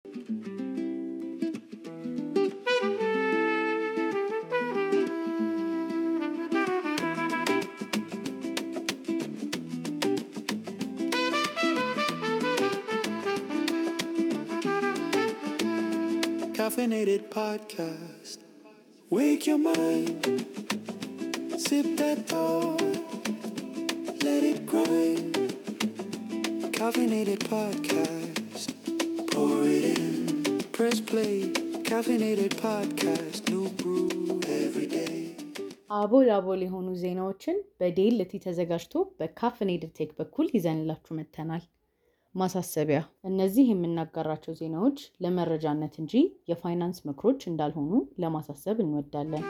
Caffeinated podcast. Wake your mind. Sip that thought. Let it grind. Caffeinated podcast. Pour it in. Press play. Caffeinated podcast. New brew every day. አቦል አቦል የሆኑ ዜናዎችን በዴልቲ ተዘጋጅቶ በካፍኔድድ ቴክ በኩል ይዘንላችሁ መጥተናል። ማሳሰቢያ፣ እነዚህ የምናጋራቸው ዜናዎች ለመረጃነት እንጂ የፋይናንስ ምክሮች እንዳልሆኑ ለማሳሰብ እንወዳለን።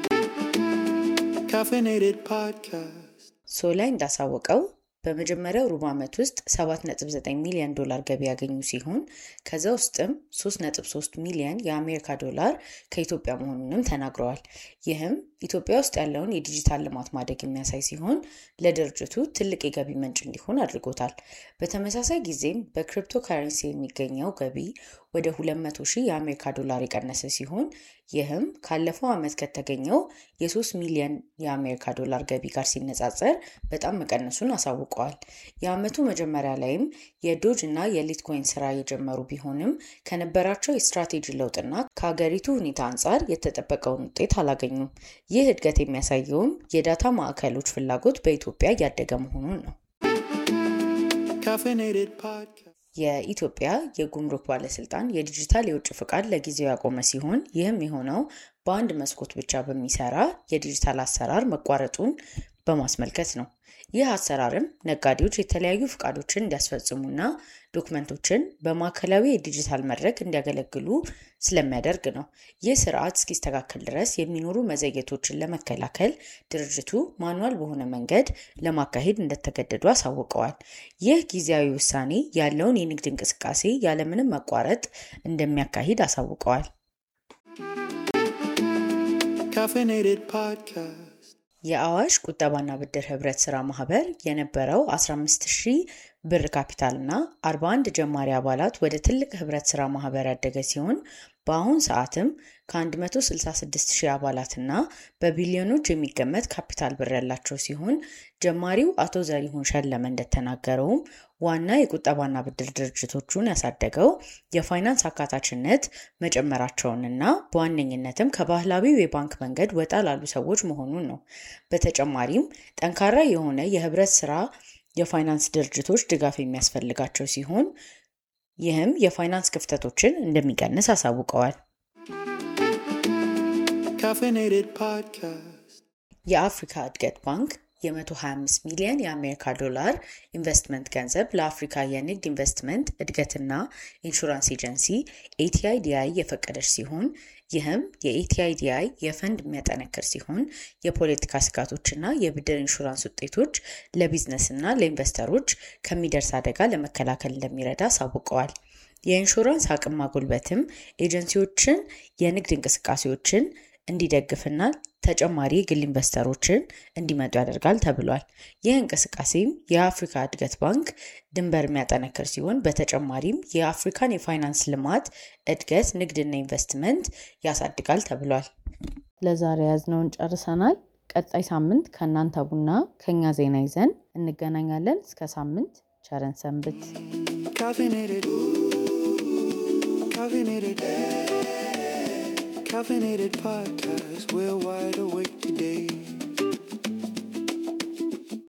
Caffeinated podcast. ሶላይ እንዳሳወቀው በመጀመሪያው ሩብ ዓመት ውስጥ 7.9 ሚሊዮን ዶላር ገቢ ያገኙ ሲሆን ከዛ ውስጥም 3.3 ሚሊዮን የአሜሪካ ዶላር ከኢትዮጵያ መሆኑንም ተናግረዋል። ይህም ኢትዮጵያ ውስጥ ያለውን የዲጂታል ልማት ማደግ የሚያሳይ ሲሆን ለድርጅቱ ትልቅ የገቢ ምንጭ እንዲሆን አድርጎታል። በተመሳሳይ ጊዜም በክሪፕቶ ካረንሲ የሚገኘው ገቢ ወደ 200 ሺህ የአሜሪካ ዶላር የቀነሰ ሲሆን ይህም ካለፈው ዓመት ከተገኘው የ3 ሚሊዮን የአሜሪካ ዶላር ገቢ ጋር ሲነጻጸር በጣም መቀነሱን አሳውቀዋል። የዓመቱ መጀመሪያ ላይም የዶጅ እና የሊትኮይን ስራ የጀመሩ ቢሆንም ከነበራቸው የስትራቴጂ ለውጥና ከሀገሪቱ ሁኔታ አንጻር የተጠበቀውን ውጤት አላገኙም። ይህ እድገት የሚያሳየውም የዳታ ማዕከሎች ፍላጎት በኢትዮጵያ እያደገ መሆኑን ነው። Caffeinated podcast. የኢትዮጵያ የጉምሩክ ባለስልጣን የዲጂታል የውጭ ፍቃድ ለጊዜው ያቆመ ሲሆን ይህም የሆነው በአንድ መስኮት ብቻ በሚሰራ የዲጂታል አሰራር መቋረጡን በማስመልከት ነው። ይህ አሰራርም ነጋዴዎች የተለያዩ ፍቃዶችን እንዲያስፈጽሙና ዶክመንቶችን በማዕከላዊ የዲጂታል መድረክ እንዲያገለግሉ ስለሚያደርግ ነው። ይህ ስርዓት እስኪስተካከል ድረስ የሚኖሩ መዘግየቶችን ለመከላከል ድርጅቱ ማኑዋል በሆነ መንገድ ለማካሄድ እንደተገደዱ አሳውቀዋል። ይህ ጊዜያዊ ውሳኔ ያለውን የንግድ እንቅስቃሴ ያለምንም መቋረጥ እንደሚያካሂድ አሳውቀዋል። Caffeinated podcast. የአዋሽ ቁጠባና ብድር ህብረት ስራ ማህበር የነበረው 15 ሺህ ብር ካፒታልና 41 ጀማሪ አባላት ወደ ትልቅ ህብረት ስራ ማህበር ያደገ ሲሆን በአሁን ሰዓትም ከ166 ሺህ አባላትና በቢሊዮኖች የሚገመት ካፒታል ብር ያላቸው ሲሆን ጀማሪው አቶ ዘሪሁን ሸለመ እንደተናገረውም ዋና የቁጠባና ብድር ድርጅቶቹን ያሳደገው የፋይናንስ አካታችነት መጨመራቸውንና በዋነኝነትም ከባህላዊው የባንክ መንገድ ወጣ ላሉ ሰዎች መሆኑን ነው። በተጨማሪም ጠንካራ የሆነ የህብረት ስራ የፋይናንስ ድርጅቶች ድጋፍ የሚያስፈልጋቸው ሲሆን ይህም የፋይናንስ ክፍተቶችን እንደሚቀንስ አሳውቀዋል። Caffeinated podcast. የአፍሪካ እድገት ባንክ የ125 ሚሊዮን የአሜሪካ ዶላር ኢንቨስትመንት ገንዘብ ለአፍሪካ የንግድ ኢንቨስትመንት እድገትና ኢንሹራንስ ኤጀንሲ ኤቲአይዲአይ የፈቀደች ሲሆን ይህም የኤቲአይዲአይ የፈንድ የሚያጠነክር ሲሆን የፖለቲካ ስጋቶችና የብድር ኢንሹራንስ ውጤቶች ለቢዝነስና ለኢንቨስተሮች ከሚደርስ አደጋ ለመከላከል እንደሚረዳ አሳውቀዋል። የኢንሹራንስ አቅም ማጎልበትም ኤጀንሲዎችን የንግድ እንቅስቃሴዎችን እንዲደግፍና ተጨማሪ የግል ኢንቨስተሮችን እንዲመጡ ያደርጋል ተብሏል። ይህ እንቅስቃሴም የአፍሪካ እድገት ባንክ ድንበር የሚያጠነክር ሲሆን በተጨማሪም የአፍሪካን የፋይናንስ ልማት እድገት፣ ንግድና ኢንቨስትመንት ያሳድጋል ተብሏል። ለዛሬ ያዝነውን ጨርሰናል። ቀጣይ ሳምንት ከእናንተ ቡና ከኛ ዜና ይዘን እንገናኛለን። እስከ ሳምንት ቸረን ሰንብት። Caffeinated. Caffeinated. Caffeinated podcast. We're wide awake today.